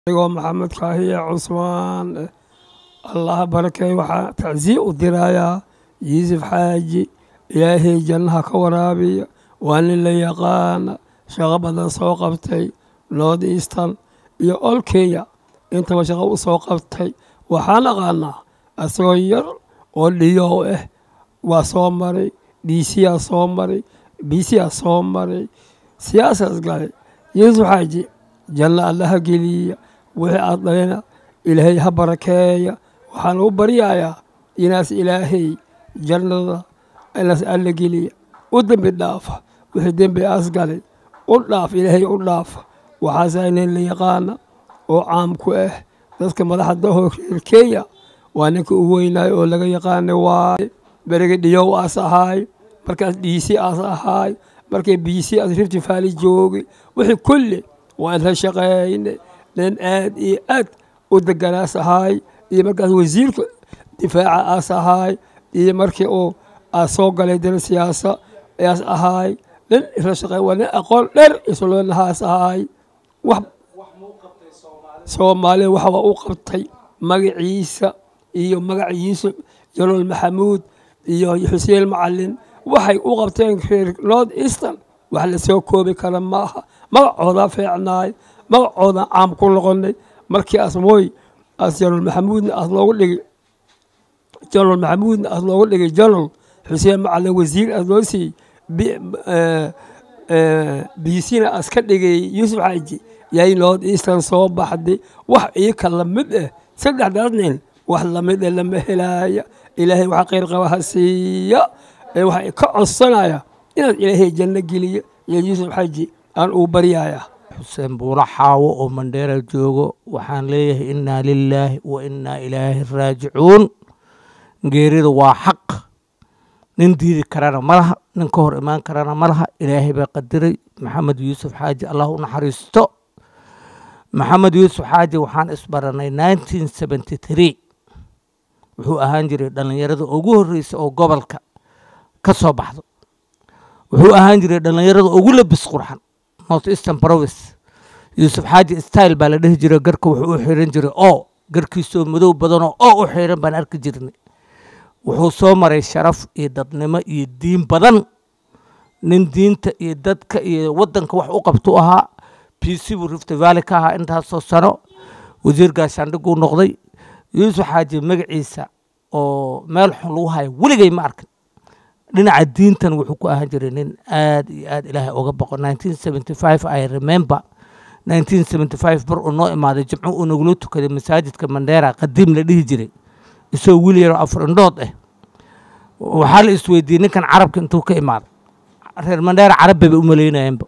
anigoo maxamed kaahiye cusmaan allaha barakeey waxaa tacsiye u dirayaa yuusuf xaaji ilaahay jannaha ka waraabiya waa nin la yaqaana shaqo badan soo qabtay north eastern iyo olkeya intaba shaqo u soo qabtay waxaan aqaanaa asagoo yar oo dhiyow ah waa soo maray dhiisiyaa soo maray biisiyaa soo maray siyaasaas galay yuusuf xaaji janno allaha geliya wixii aad dhalina ilaahay ha barakeeya waxaan u baryayaa inaas ilaahay jannada inaas alla geliya u dembi dhaafa wixii dembi aas galay u dhaaf ilaahay u dhaafa waxaasaa nin la yaqaana oo caam ku ah dadka madaxda reer kenya waa ninka u weynaayo oo laga yaqaana waaye berigi dhiyow aas ahaay markaas dhiisi aas ahaay markay biisi aas rifti faali joogay wixii kulli waa inla shaqeeyne nin aad iyo aad u deganaas ahaay iyo markaas wasiirka difaaca aas ahaay iyo markii uu aas soo galay dana siyaasa aas ahaay nin isla shaqeey waa nin aqoon dheer isloonahaas ahaay wax soomaaliya waxa waa u qabtay magaciisa iyo magaca yuusuf jalool maxamuud iyo xuseen macalin waxay u qabteen reer north eastern wax la soo koobi kara maaha magacoodaa feecnaay magacoodan caam ku noqonay markii asmooy as jalool maxamuudna as loogu dhigay jalool maxamuudna as loogu dhigay jalool xuseen macalin wasiir as loo siiyey biisina as ka dhigay yuusuf xaaji yay north eastern soo baxday wax iika lamid ah saddexdaas nin wax lamid ah lama helaaya ilaahay waxa khayr qaba ha siiya ee waxa ka codsanaya inaad ilaahay janno geliya iyo yuusuf xaaji aan uu baryaya xuseen buulo xaawo oo mandheera joogo waxaan leeyahay innaa lilaahi wa innaa ilaahi raajicuun geerida waa xaq nin diidi karana ma laha nin ka hor imaan karana ma laha ilaahay baa qadiray maxamed yuusuf xaaji allah u naxariisto maxamed yuusuf xaaji waxaan isbaranay nineteen seventy three wuxuu ahaan jiray dhallinyarada ugu horreysa oo gobolka ka soo baxdo wuxuu ahaan jiray dhallinyarada ugu labis qurxan north eastern province yuusuf xaaji style baa la dhihi jiray garka wuxuu u xiran jiray oo garkiisoo madow badanoo oo u xiran baan arki jirnay wuxuu soo maray sharaf iyo dadnimo iyo diin badan nin diinta iyo dadka iyo waddanka wax u qabtuu ahaa b c buu rifty valley ka ahaa intaasoo sano wasiir gaashaandhiguu noqday yuusuf xaaji magaciisa oo meel xun lagu hayo weligay ma arkin dhinaca diintan wuxuu ku ahaan jiray nin aad iyo aad ilaahay uga boqo nineteen seventy five i remember nineteen seventy five bar uu noo imaaday jimco uu nagula tukaday masaajidka mandheera qadiim la dhihi jiray isagoo wiil yaroo afar indhood ah waxaa la isweydiiyey ninkan carabka intuu ka imaaday reer mandheera carab bayba u malaynayeenba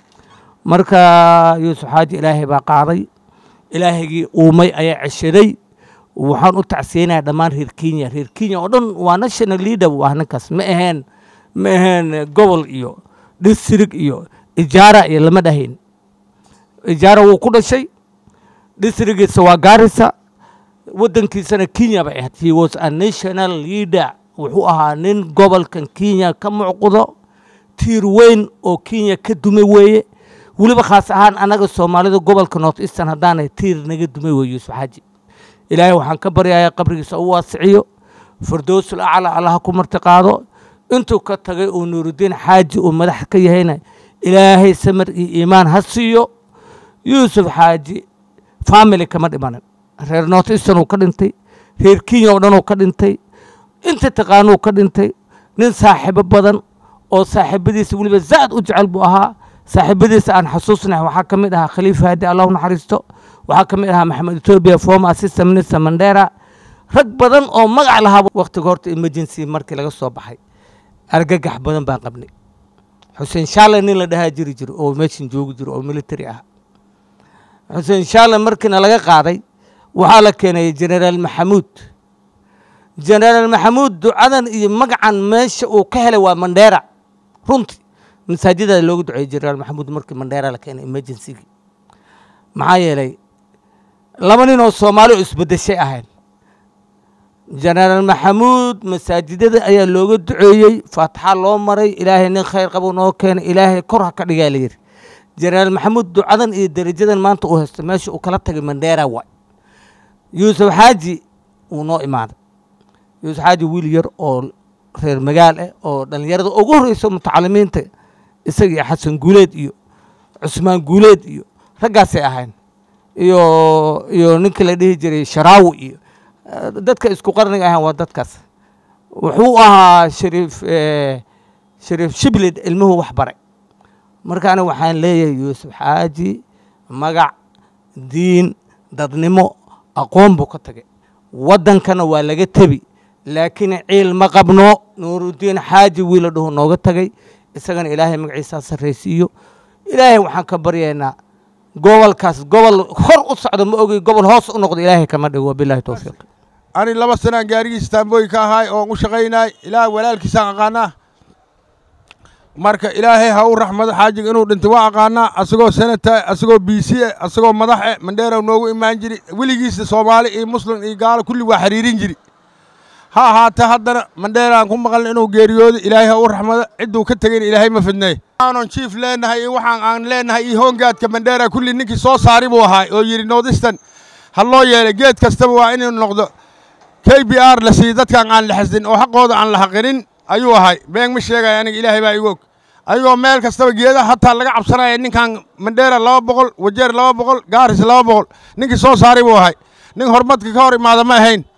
marka yuusuf xaaji ilaahay baa qaaday ilaahagii uumay ayaa ceshaday waxaan u tacsiyeynaya dhammaan reer kenya reer kenya oo dhan waa national leader buu ah ninkaas ma aheen ma aheen gobol iyo district iyo ijaara iyo lama dhahayn ijaara wuu ku dhashay districtgiisa waa gaarisa waddankiisana kenya bay ahayd he was a national leader wuxuu ahaa nin gobolkan kenya ka mucqudo tiir weyn oo kenya ka dume weeye weliba khaas ahaan annaga soomaalida gobolka north eastern haddaanay tiir naga dumay weye yuusuf xaaji ilaahay waxaan ka baryayaa qabrigiisa u waasiciyo firdowsul acla allaha ku marti qaado intuu ka tagay uu nuurudiin xaaji uu madax ka yahayna ilaahay samar iyo iimaan ha siiyo yuusuf xaaji family kama dhimanin reer north eastern uu ka dhintay reer kenya oo dhan uu ka dhintay inta taqaanuu ka dhintay nin saaxiibo badan oo saaxiibadiisa weliba zaad u jecel buu ahaa saaxiibadiisa aan xasuusnahay waxaa ka mid ahaa khaliifa haadi allah u naxariisto waxaa ka mid ahaa maxamed etoobiya former assistant minister mandera rag badan oo magac lahaa waktiga horta emergency markii laga soo baxay argagax badan baan qabnay xuseen shaale nin la dhahaa jiri jiro oo meeshan joogi jiro oo military ah xuseen shaale markiina laga qaaday waxaa la keenay generaal maxamuud generaal maxamuud ducadan iyo magacan meesha uu ka helay waa mandera runtii masaajidada looga duceeyey generaal maxamuud markii mandera la keenay emergencygii maxaa yeelay laba nin oo soomaali oo isbedeshay ahayn generaal maxamuud masaajidada ayaa looga duceeyey faataxa loo maray ilaahay nin khayr qabo noo keenay ilaahay kor ha ka dhigaa la yidhi jenaraal maxamuud ducadan iyo derajadan maanta uu haysto meesha uu kala tagay mandheera waay yuusuf xaaji wuu noo imaaday yuusuf xaaji wiil yar oo reer magaal ah oo dhallinyarada ugu horreyso mutacalimiinta isaga iyo xasan guuleed iyo cusmaan guuleed iyo raggaasay ahayn iyo iyo ninkii la dhihi jiray sharaawi iyo eh, dadka isku qarniga ahaan waa dadkaas wuxuu ahaa shariif eh, shariif shiblid ilmuhu wax baray marka aniga waxaan leeyahay yuusuf xaaji magac diin dadnimo aqoon buu ka tagay waddankana waa laga tebi laakiin ciil ma qabno nuuruddiin xaaji wiila dhuhu nooga tagay isagana ilaahay magaciisaa sarraysiiyo ilaahay waxaan ka baryaynaa gobolkaas gobol hor u socdo ma ogi gobol hoos u noqdo ilaahay kama dhigo wabilaahi towfiiq ani laba sanaan gaarigiisa taambooyi ka ahaay oon u shaqaynaay ilaah walaalkiisaan aqaanaa marka ilaahay ha u raxmado xaajiga inuu dhintay waa aqaanaa asagoo senata asagoo b c e asagoo madax e mandheerow noogu imaan jiri weligiisa soomaali iyo muslim iyo gaalo kulli waa xiriirin jiri ha ahaatee haddana mandheeraan ku maqalna inuu geeriyoodo ilaahay ha u raxmado cidduu ka tegayna ilaahay ma fidneey aanon jiif leenahay iyo waxaan aan leenahay iyo hoongaadka mandheera kulli ninkii soo saari buu ahaa oo yidhi northistan ha loo yeelay geed kastaba waa inuu noqdo k b r la siiyo dadkaan aan la xasdin oo xaqooda aan la haqinin ayuu ahay been ma sheegaya aniga ilaahay baa igu og ayagoo meel kastaba geedaha hataa laga cabsanaya ninkan mandheera laba boqol wajeer laba boqol gaaris laba boqol ninkii soo saaray buu ahay nin horumadka ka hor imaada ma ahayn